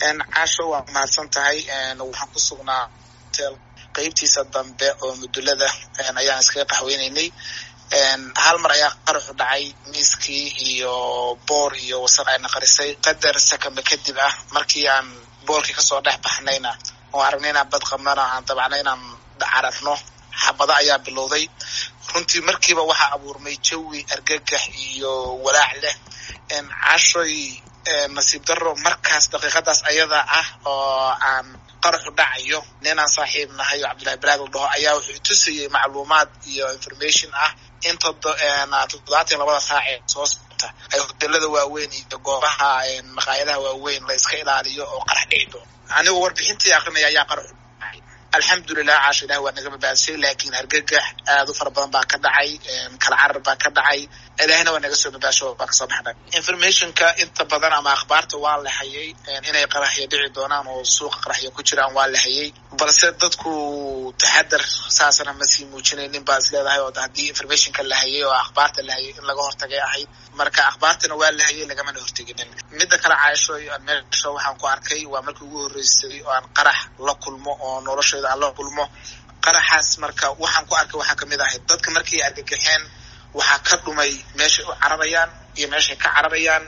casho waa mahadsan tahay waxaan ku sugnaa hotel qeybtiisa dambe oo mudulada ayaan iskaga qaxweyneynay hal mar ayaa qaraxu dhacay miiskii iyo boor iyo wasaq ayna qarisay qadar sakamba kadib ah markii aan boorkii kasoo dhex baxnayna oo aragnay inaan bad qabnana aan dabacna inaan cararno xabado ayaa bilowday runtii markiiba waxaa abuurmay jawi argagax iyo walaac leh cashoy nasiib daro markaas daqiiqadaas ayada ah oo aan qaraxu dhacayo ninaan saaxiib nahay oo cabdullahi baraad la dhaho ayaa wuxuu tusayey macluumaad iyo information ah in toddobaatan labada saac ee soo socota ay hotelada waaweyn iyo goobaha maqaayadaha waaweyn la iska ilaaliyo oo qarax dhici doono anigoo warbixintii akrinaya ayaa qaraxu dhacay alxamdulilah caasha ilahi waa naga badbaadsay laakiin hargagax aad u fara badan baa ka dhacay kala carar baa ka dhacay ilaahina waa naga soo badbaasho baa kasoo baxnay informationka inta badan ama akhbaarta waa la hayay inay qaraxyo dhici doonaan oo suuqa qaraxyo ku jiraan waa la hayay balse dadku taxadar saasana ma sii muujinaynin baa is leedahay oo haddii informationka la hayay oo akhbaarta la hayay in laga hortagay ahayd marka akhbaartana waa la hayay lagamana horteginin midda kale caasho meesha waxaan ku arkay waa markii ugu horreysay oo aan qarax la kulmo oo noloshayda aan la kulmo qaraxaas marka waxaan ku arkay waxaa kamid ahayd dadka markay argagaxeen waxaa ka dhumay meeshay u cararayaan iyo meeshay ka cararayaan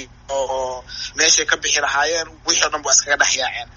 iyo meeshay ka bixi lahaayeen wixii o dhan ba iskaga dhex yaaceen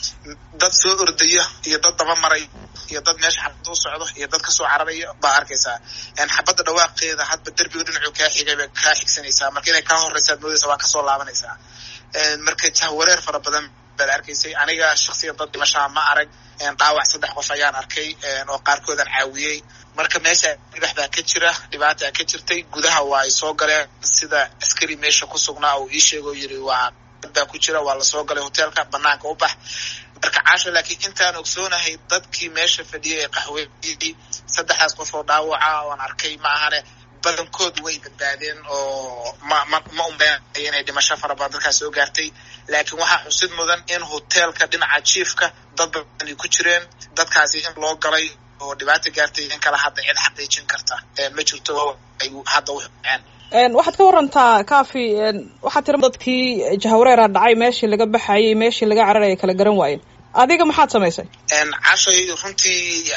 dad soo ordaya iyo dad daba maray iyo dad meesha xabada u socdo iyo dad kasoo cararaya baa arkaysaa xabadda dhawaaqeeda hadba derbiga dhinacu kaa xigay bay kaa xigsanaysaa marka inay kaa horeysaad moodaysa waa kasoo laabanaysaa marka jahwareer fara badan baad arkaysay aniga shaksiyan dad dhimashaa ma arag dhaawac saddex qof ayaan arkay oo qaarkoodaan caawiyey marka meesha dhibax baa ka jira dhibaata ka jirtay gudaha waa ay soo galeen sida askari meesha ku sugnaa uu ii sheegoo yiri waa baa ku jira waa lasoo galay hoteelka banaanka u bax marka caasho laakiin intaan ogsoonahay dadkii meesha fadhiyay ee qaxweeyey saddexdaas qof oo dhaawaca oan arkay ma ahane badankood way badbaadeen oo ma ma ma umbeynaya inay dhimasho fara badan dadkaas soo gaartay laakiin waxaa xusid mudan in hoteelka dhinaca jiifka dad badan ay ku jireen dadkaasi in loo galay oo dhibaata gaartay in kale hadda cid xaqiijin karta ma jirto ay hadda uxuceen waxaad ka warantaa kafi waxaad tira dadkii jahwareera dhacay meeshii laga baxayay meeshii laga cararaya kala garan waayeen adiga maxaad samaysay cashay runtii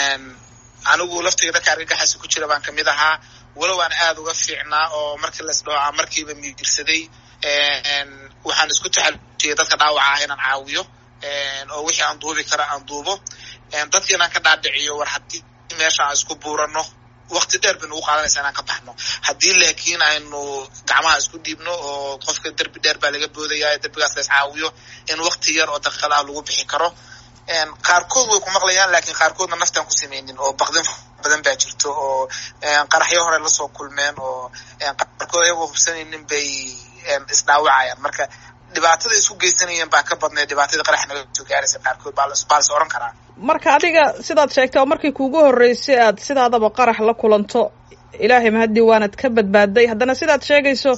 anigu laftiga dadka argagaxaasi ku jira baan kamid ahaa walow aan aada uga fiicnaa oo markii las dhaho aan markiiba miirsaday waxaan isku taxalujiyay dadka dhaawaca ah inaan caawiyo oo wixii aan duubi kara aan duubo dadka inaan ka dhaadhiciyo war haddii meesha aan isku buurano wakti dheer bay nagu qaadanaysa inaan ka baxno haddii laakiin aynu gacmaha isku dhiibno oo qofka derbi dheer baa laga boodaya derbigaas la iscaawiyo in wakti yar oo daqiiqad ah lagu bixi karo qaarkood way ku maqlayaan laakiin qaarkoodna naftaan ku sameynin oo baqdin badan baa jirto oo qaraxyo hore lasoo kulmeen oo qaarkood ayagoo hubsanaynin bay isdhaawacayaan marka dhibaatada isku geysanayeen baa ka badnayd dhibaatada qarax naga soo gaaraysa qaarkood baa baa las oran karaa marka adiga sidaad sheegtay oo markii kuugu horreysay aad sidaadaba qarax la kulanto ilaahay mahadii waanad ka badbaaday haddana sidaad sheegayso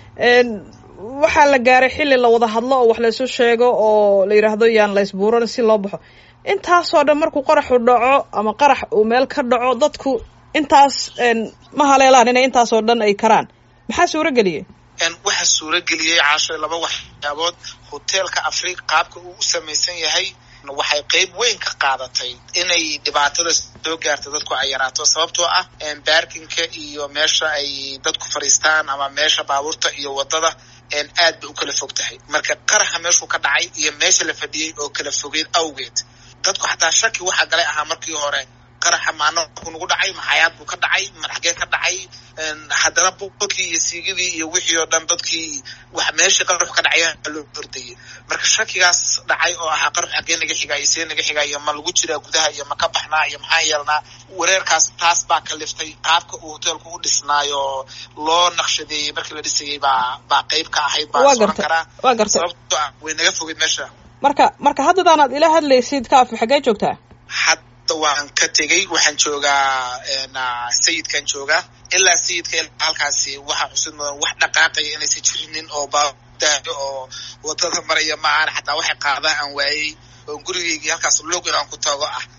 waxaa la gaaray xilli la wada hadlo oo wax laysu sheego oo la yidhaahdo yaan la ysbuuran si loo baxo intaasoo dhan markuu qaraxu dhaco ama qarax uu meel ka dhaco dadku intaas ma haleelaan inay intaasoo dhan ay karaan maxaa suuro geliyey waxaa suuro geliyey caasho laba waxyaabood hoteelka afrika qaabka uu u samaysan yahay waxay qeyb weyn ka qaadatay inay dhibaatada soo gaarta dadku ay yaraato sababtoo ah baarkinka iyo meesha ay dadku fadhiistaan ama meesha baabuurta iyo wadada aad bay u kala fog tahay marka qaraxa meeshuu ka dhacay iyo meesha la fadhiyey oo kala fogeed awgeed dadku xataa shaki waxaa galay ahaa markii hore qaraxa maano ku nagu dhacay maxayaad buu ka dhacay madaxgee ka dhacay haddana boqolkii iyo siigadii iyo wixii oo dhan dadkii wax meeshii qaraxu ka dhacaya loo ordayay marka shakigaas dhacay oo ahaa qarax xaggee naga xigaa iyo see naga xigaa iyo ma lagu jiraa gudaha iyo ma ka baxnaa iyo maxaa yeelnaa wareerkaas taas baa kaliftay qaabka uu hoteelku u dhisnaayo loo naqshadeeyey markii la dhisayay baa baa qeyb ka ahayd baa soran karaa waa gartay sababtoo ah way naga fogeyd meesha marka marka haddadaanaad ila hadlaysid kaafi xaggee joogtaa waan ka tegey waxaan joogaa sayidkan joogaa ilaa sayidka ilaa halkaasi waxaa xusid mudan wax dhaqaaqaya inaysan jirinin oo baadaayo oo wadada maraya ma ahan xataa waxay qaadaan aan waayey oo gurigeygii halkaas log inaan ku tago ah